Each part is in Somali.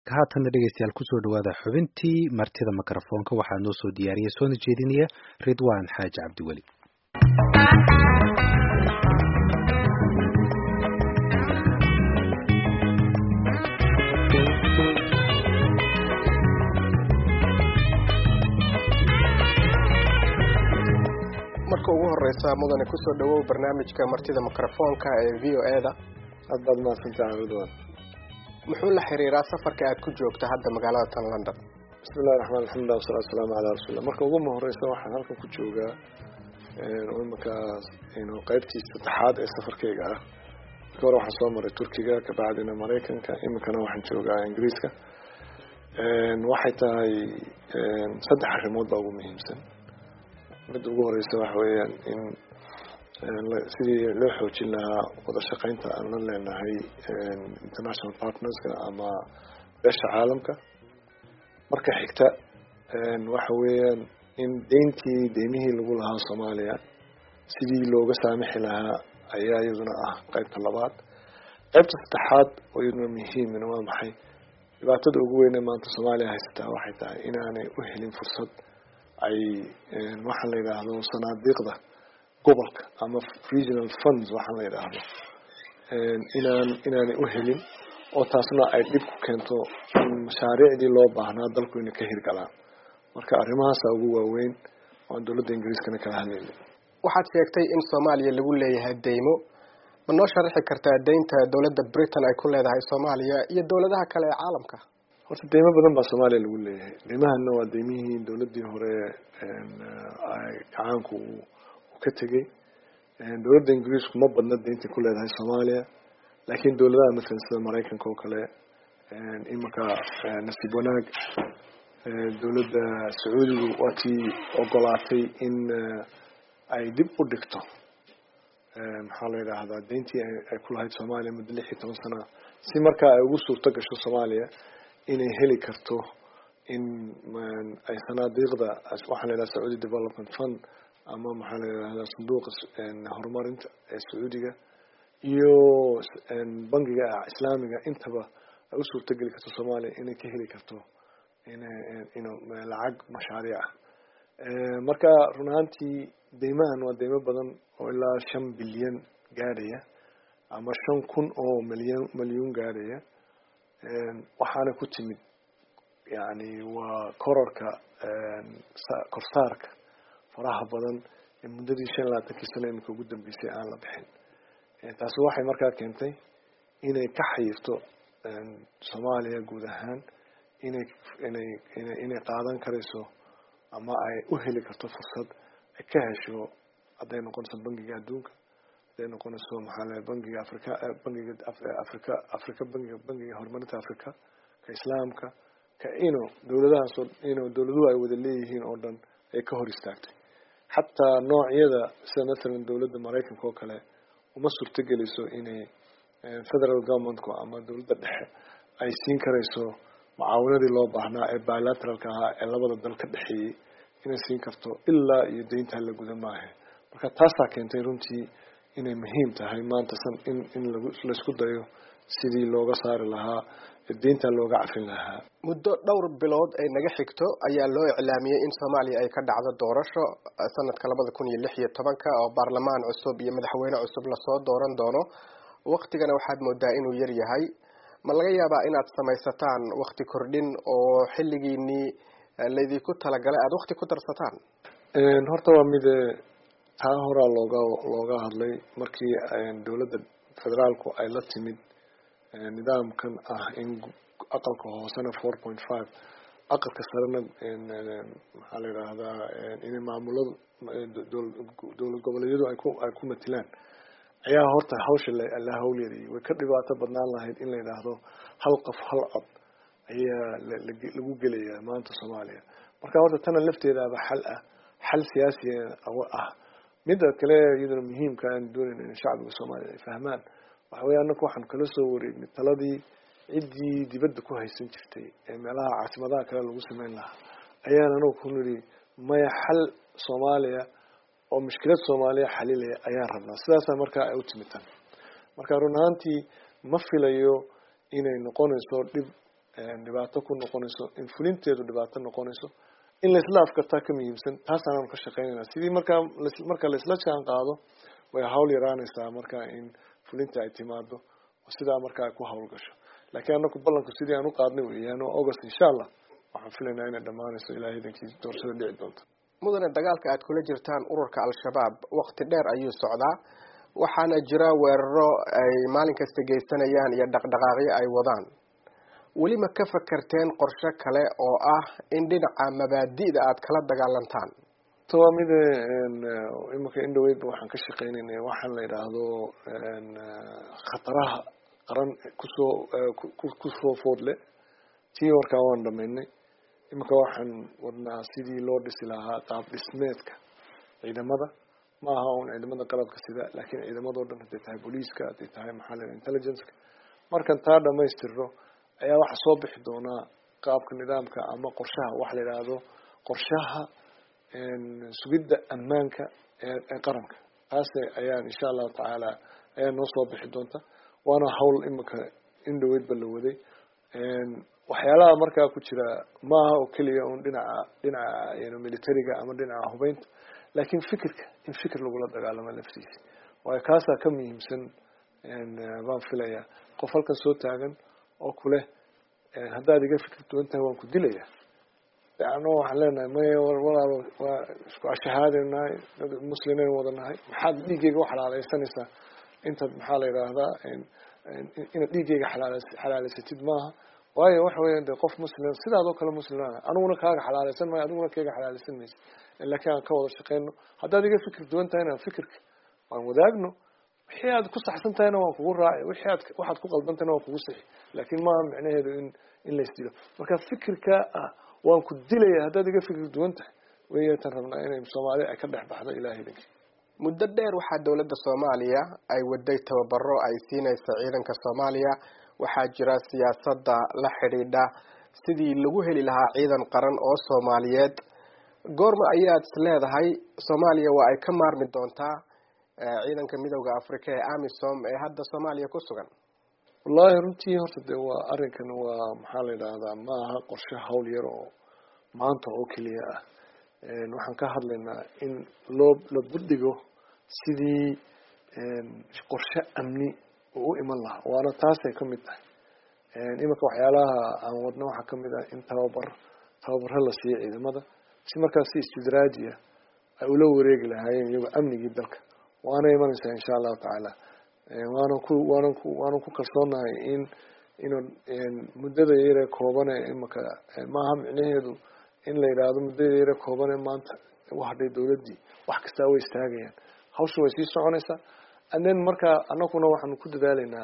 haatanna dhegeystayaal kusoo dhawaada xubintii martida mikrofoonka waxaa noo soo diyaariyay soona jeedinaya ridwaan xaaji cabdiweli marka ugu horeysa mudane kusoo dhawow barnaamijka martida mikrofoonka ee v o e da aad baad mahadsantahay ridwan muxuu la xiriiraa safarka aad ku joogta hadda magaalada tan london bismillahi raxmaan alxamdulilah wasalatu wasalaamu calaa rasuulillah marka ugu horeysa waxaan halkan ku joogaa imankaas qeybtii saddexaad ee safarkeyga ah marka hore waxaan soo maray turkiga kabacdina maraykanka iminkana waxaan joogaa ingiriiska waxay tahay saddex arrimood baa ugu muhiimsan midda ugu horeysa waxa weeyaan in sidii loo xoojin lahaa wada shaqeynta aan la leenahay international partnerska ama beesha caalamka marka xigta waxa weeyaan in deyntii deymihii lagu lahaa soomaaliya sidii looga saamixi lahaa ayaa iyaduna ah qeybta labaad qeybta saddexaad oo iyaduna muhiimina waa maxay dhibaatada ugu weyne maanta soomaaliya haysataa waxay tahay inaanay u helin fursad ay waxaan la yidhaahdo sanaadiiqda gobolka ama regional funds waxaan la yidhaahdo inaan inaanay u helin oo taasna ay dhib ku keento in mashaariicdii loo baahnaa dalku inay ka hirgalaan marka arrimahaasa ugu waaweyn oan dowladda ingiriiskana kala hadlayna waxaad sheegtay in soomaaliya lagu leeyahay deymo ma noo sharaxi kartaa deynta dowladda britain ay ku leedahay soomaaliya iyo dowladaha kale ee caalamka horta deymo badan baa soomaaliya lagu leeyahay deymahana waa deymihii dowladdii hore gacaanku uu ka tegey dowladda ingiriisku ma badna deynta ku leedahay soomaaliya laakiin dowladaha masalan sida maraykanka oo kale imanka nasiib wanaag dowladda sacuudigu waa tii ogolaatay in ay dib u dhigto maxaa la yidhaahdaa deyntii ay ku lahayd soomaaliya muddo lix iyo toban sana si markaa ay ugu suurto gasho soomaaliya inay heli karto in ay sanaadiiqda waxaa la yidhaha sacuudi development fund ama maxaa la yidhahdaa sanduuqa horumarinta ee sacuudiga iyo bangiga islaamiga intaba ay u suurto geli karto soomaaliya inay ka heli karto in lacag mashaariic ah marka run ahaantii deymahan waa deymo badan oo ilaa shan bilyan gaadhaya ama shan kun oo milyan milyuun gaadhaya waxaana ku timid yani waa kororka korsaarka faraha badan ee muddadii shan iyo labaatankii sano iminka ugu dambeysay aan la bixin taasi waxay markaa keentay inay ka xayirto soomaaliya guud ahaan inay inay ina inay qaadan karayso ama ay u heli karto fursad ay ka hesho hadday noqonayso bangiga adduunka hadday noqonayso maxaa la bangiga africa bangiga africa africa bangiga bangiga horumarinta africa ka islaamka ka ino dowladahaasoo ino dowladuhu ay wada leeyihiin oo dhan ay ka hor istaagtay xataa noocyada sida mathalan dowladda maraykanka oo kale uma suurtogelayso inay federal governmentku ama dowladda dhexe ay siin karayso mucaawinadii loo baahnaa ee bilateralka ahaa ee labada dal ka dhexeeyey inay siin karto ilaa iyo deyntaa la guda maahe marka taasaa keentay runtii inay muhiim tahay maanta san in in laisku dayo sidii looga saari lahaa deyntaa looga cafin lahaa muddo dhowr bilood ay naga xigto ayaa loo iclaamiyey in soomaaliya ay ka dhacdo doorasho sanadka labada kun iyo lix iyo tobanka oo baarlamaan cusub iyo madaxweyne cusub lasoo dooran doono waktigana waxaad moodaa inuu yar yahay ma laga yaabaa inaad samaysataan wakti kordhin oo xilligiinii laydinku talagalay aada wakti ku darsataan horta waa mid taa horaa looga looga hadlay markii dowladda federaalku ay la timid nidaamkan ah in aqalka hoosena four point five aqalka sarena maxaa la yidhaahdaa inay maamuladu dowlad goboleedyadu ay ku ay ku matilaan ayaa horta hawsha la hawlyariyay way ka dhibaato badnaan lahayd in la yidhaahdo hal qof hal cod ayaa lagu gelayaa maanta soomaaliya marka horta tana lafteedaaba xal ah xal siyaasi ah midda kale iyaduna muhiimka aan doonayna in shacbiga soomaaliya ay fahmaan waxa weya anaku waxaan kala soo wareegnay taladii ciddii dibadda ku haysan jirtay ee meelaha caasimadaha kale lagu sameyn lahaa ayaan anagu ku nidhi maya xal soomaaliya oo mushkilad soomaaliya xalilaya ayaan rabnaa sidaasaa markaa ay u timitan marka run ahaantii ma filayo inay noqonayso dhib dhibaato ku noqonayso in fulinteedu dhibaato noqonayso in laisla afkartaa ka muhiimsan taasaan ka shaqeynayna sidii markaa marka laisla jaan qaado way hawl yaraanaysaa markaa in fulinta ay timaado oo sidaa markaa ay ku hawl gasho laakiin anaku ballanku sidii aan u qaadnay weeyaan oo august insha allah waxaan filaynaa inay dhammaanayso ilahay idankii doorashada dhici doonto mudane dagaalka aad kula jirtaan ururka al-shabaab waqti dheer ayuu socdaa waxaana jira weeraro ay maalin kasta geysanayaan iyo dhaqdhaqaaqyo ay wadaan weli ma ka fakarteen qorshe kale oo ah in dhinaca mabaadi'da aad kala dagaalantaan waa mid imanka indhaweydba waxaan ka shaqeynayna waxaan la yidhaahdo khataraha qaran kusoo kusoo foodle tii warkaa waan dhamaynay imanka waxaan wadnaa sidii loo dhisi lahaa qaab dhismeedka ciidamada ma aha un ciidamada qalabka sida laakiin ciidamadao dhan hadday tahay booliiska hadday tahay maxaa la intelligenceka markan taa dhamaystirno ayaa waxaa soo bixi doonaa qaabka nidaamka ama qorshaha waxa la yidhaahdo qorshaha sugidda ammaanka ee qaranka taas ayaan insha allahu tacaala ayaa noo soo bixi doonta waana hawl iminka indhaweydba la waday waxyaalaha markaa ku jira maaha oo keliya un dhinaca dhinaca militariga ama dhinaca hubeynta laakiin fikirka in fikir lagula dagaalamo laftiisa waayo kaasaa ka muhiimsan baan filayaa qof halkan soo taagan oo kuleh haddaad iga fikir duwan tahay waan ku dilaya ano waxaan leenahay maya walaalo waa isku ashahaadaynu nahay dad muslimaynu wada nahay maxaad dhiiggeyga u xalaaleysanaysaa intaad maxaa la yidhaahdaa inaad dhiiggeyga xalaal xalaaleysatid maaha waayo waxa weya de qof muslim sidaadoo kale muslimaan aniguna kaaga xalaaleysan maayo adiguna kayga xalaaleysan maysa laakiin aan ka wada shaqeyno haddaad iga fikir duwan tahayna fikirka waan wadaagno wixii aad ku saxsan tahayna waan kugu raaci wixii aad waxaad ku qaldan tahayna waan kugu sixi laakiin maaha micnaheedu in in laysdilo marka fikirka ah waan ku dilaya haddaad iga fikir duwan tahay weyatan rabnaa inay soomaaliya ay ka dhex baxdo ilahay idankii muddo dheer waxaa dowladda soomaaliya ay waday tababaro ay siinaysa ciidanka soomaaliya waxaa jira siyaasadda la xidhiidha sidii lagu heli lahaa ciidan qaran oo soomaaliyeed goorma ayaad is leedahay soomaaliya waa ay ka maarmi doontaa ciidanka midowda africa ee amisom ee hadda soomaaliya ku sugan wallahi runtii horta de waa arrinkan waa maxaa la yidhaahdaa ma aha qorshe hawl yar oo maanta oo keliya ah waxaan ka hadlaynaa in loo la budhigo sidii qorshe amni uu u iman lahaa waana taasay kamid tahay iminka waxyaalaha aan wadno waxaa kamid ah in tababar tababaro la siiyo ciidamada si markaas si istidraajiya ay ula wareegi lahaayeen iyagoo amnigii dalka waana imanaysaa insha allahu tacaala waanan ku waanan ku waanan ku kalsoonahay in inuu muddada yare koobane imanka maaha micnaheedu in la yidhaahdo muddada yare koobane maanta u hadhay dawladdii wax kastaa way istaagayaan hawsha way sii soconaysaa and then markaa anaguna waxaanu ku dadaalaynaa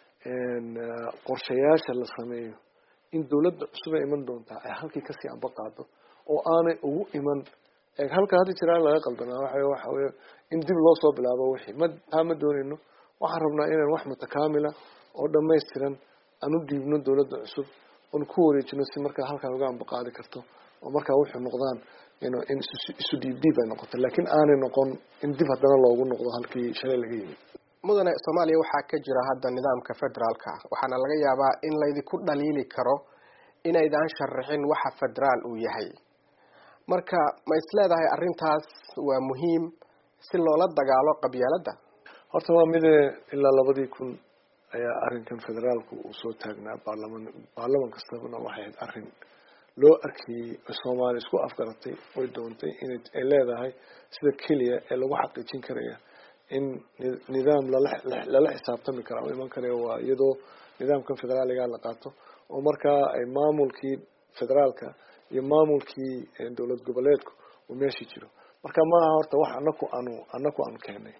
qorshayaasha la sameeyo in dawladda cusubay iman doontaa ay halkii kasii amba qaado oo aanay ugu iman halka hadda jiraan laga qaldanaa waa waxa wey in dib loo soo bilaabo wixii ma taa ma doonayno waxaan rabnaa inaan wax mutakaamila oo dhamaystiran aan u dhiibno dawladda cusub oon ku wareejino si markaa halkaa uga amba qaadi karto oo markaa wuxuu noqdaan in isu dhiib dhiib ay noqoto laakiin aanay noqon in dib haddana loogu noqdo halkii shalay laga yimid mudane soomaaliya waxaa ka jira hadda nidaamka federaalka waxaana laga yaabaa in laydinku dhaliili karo inaydaan sharaxin waxa federaal uu yahay marka ma is leedahay arrintaas waa muhiim si loola dagaalo qabyaaladda horta waa mide ilaa labadii kun ayaa arrinkan federaalku uu soo taagnaa baarlaman baarlaman kastabana waxay ahayd arrin loo arkayey soomaaliya isku afgaratay oy doontay inay ay leedahay sida keliya ee lagu xaqiijin karaya in nidaam lala lala xisaabtami kara oo iman karaya waa iyadoo nidaamkan federaaliga la qaato oo markaa ay maamulkii federaalka iyo maamulkii dowlad goboleedku uu meeshii jiro marka maaha horta wax anaku aanu anaku aanu keenay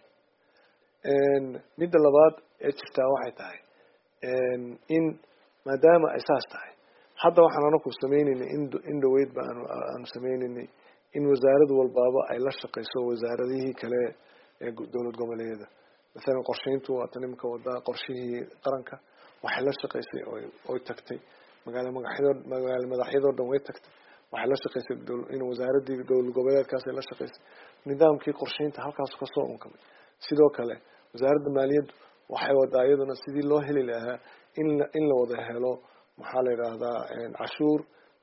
midda labaad ee jirtaa waxay tahay in maadaama ay saas tahay hadda waxaan anaku sameyneynay in dhaweyd ba aanu aanu sameyneynay in wasaarad walbaaba ay la shaqeyso wasaaradihii kale ee dowlad goboleedyada masalan qorsheyntu waatan iminka wadaa qorshihii qaranka waxay la shaqeysay oy tagtay magaala magaxyadoo magaala madaxyadoo dhan way tagtay waxay la shaqeysay in wasaaradii dowlad goboleedkaas ay la shaqeysay nidaamkii qorsheynta halkaas kasoo unkamay sidoo kale wasaaradda maaliyaddu waxay wadaa iyaduna sidii loo heli lahaa in in la wada helo maxaa la yidhaahdaa cashuur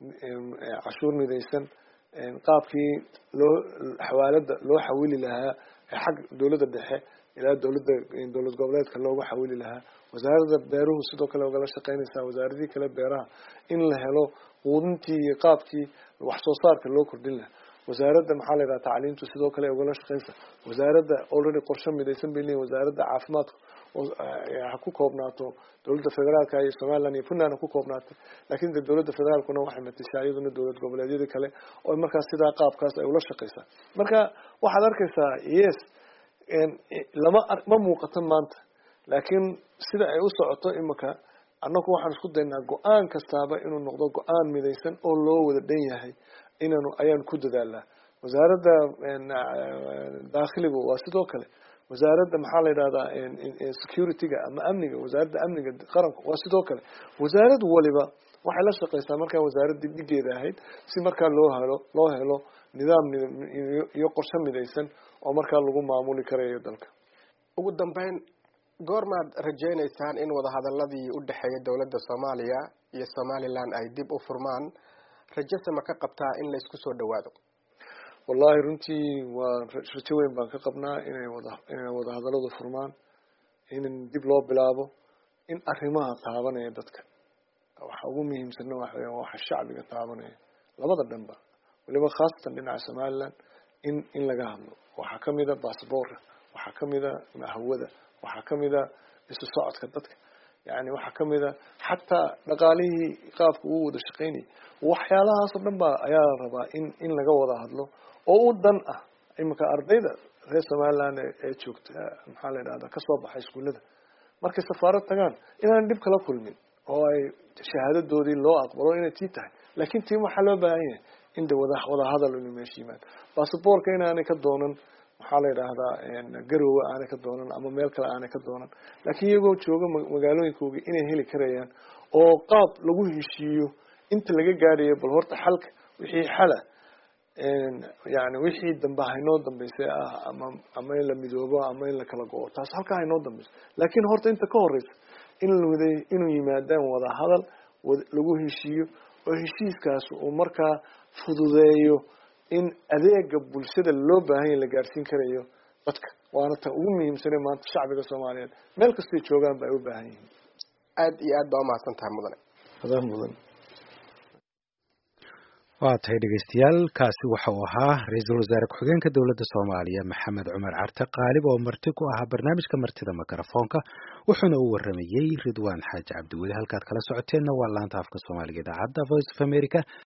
cashuur midaysan qaabkii loo xawaalada loo xawili lahaa xag dowladda dhexe ilaa dowladda dowlad goboleedka loogu xawili lahaa wasaaradda beeruhu sidoo kale ogala shaqeynaysaa wasaaradihii kale beeraha in la helo quudintii iyo qaabkii wax soo saarka loo kordhin lahaa wasaaradda maxaa la yidhaha tacliimtu sidoo kale ogala shaqeynaysa wasaaradda already qorshe midaysan bay leeyihin wasaaradda caafimaadka ha ku koobnaato dowladda federaalka iyo somaliland iyo puntland ha ku koobnaatay lakin de dowladda federaalkuna waxay matashaa iyaduna dowlad goboleedyada kale oo markaas sidaa qaabkaas ay ula shaqeysaa marka waxaad arkaysaa yes lama ma muuqato maanta laakiin sida ay u socoto imika annagu waxaan isku daynaa go-aan kastaaba inuu noqdo go-aan midaysan oo loo wada dhan yahay inaanu ayaan ku dadaalnaa wasaaradda daakhiligu waa sidoo kale wasaaradda maxaa la yidhahdaa security-ga ama amniga wasaaradda amniga qaranku waa sidoo kale wasaarad waliba waxay la shaqeysaa markaa wasaaradda dhigeeda ahayd si markaa loo helo loo helo nidaam iyo qorshe midaysan oo markaa lagu maamuli karayo dalka ugu dambeyn goormaad rajeyneysaan in wadahadaladii u dhexeeya dowladda soomaaliya iyo somaliland ay dib u furmaan rajase ma ka qabtaa in laysku soo dhawaado wallahi runtii waa rajo weyn baan ka qabnaa inay wada inay wadahadaladu furmaan in dib loo bilaabo in arrimaha taabanaya dadka waxa ugu muhiimsanna waxa weya waxa shacbiga taabanaya labada dhanba waliba khaasatan dhinaca somaliland in in laga hadlo waxaa kamida bassbortka waxaa kamida hawada waxaa kamida isu socodka dadka yani waxaa kamida xataa dhaqaalihii qaabka uu wada shaqeynayay waxyaalahaas oo dhan ba ayaa la rabaa in in laga wada hadlo oo u dan ah imika ardayda reer somaliland ee joogta maxaa la yidhahda kasoo baxay iskuullada markay safaarad tagaan inaan dhib kala kulmin oo ay shahaadadoodii loo aqbalo inay tii tahay laakin tii waxaa loo baahan yahay in de wada wadahadal inu meesha yimaado basabortka inaanay ka doonan maxaa la yidhaahdaa garowe aanay ka doonan ama meel kale aanay ka doonan laakiin iyagoo jooga magaalooyinkooga inay heli karayaan oo qaab lagu heshiiyo inta laga gaadhayo bal horta xalka wixii xala yani wixii dambe haynoo dambeysay ah ama ama in la midoobo ama in la kala go-o taas halkaa haynoo dambeyso laakiin horta inta ka horeysa in wada inuu yimaadaan wada hadal lagu heshiiyo oo heshiiskaas uu markaa fududeeyo in adeega bulshada loo baahanya la gaadhsiin karayo dadka waana ta ugu muhiimsane maanta shacbiga soomaaliyeed meel kastay joogaan ba ay u baahan yihiin aada iyo aad baa umahadsan tahay mudane adaa mudan waa tahay dhegeystayaal kaasi waxa uu ahaa ra-iisul wasaare ku-xigeenka dowladda soomaaliya maxamed cumar carte qaalib oo marti ku ahaa barnaamijka martida mikrofoonka wuxuuna u waramayey ridwaan xaaji cabdiweli halkaad kala socoteenna waa laanta afka soomaaliga idaacadda voice of america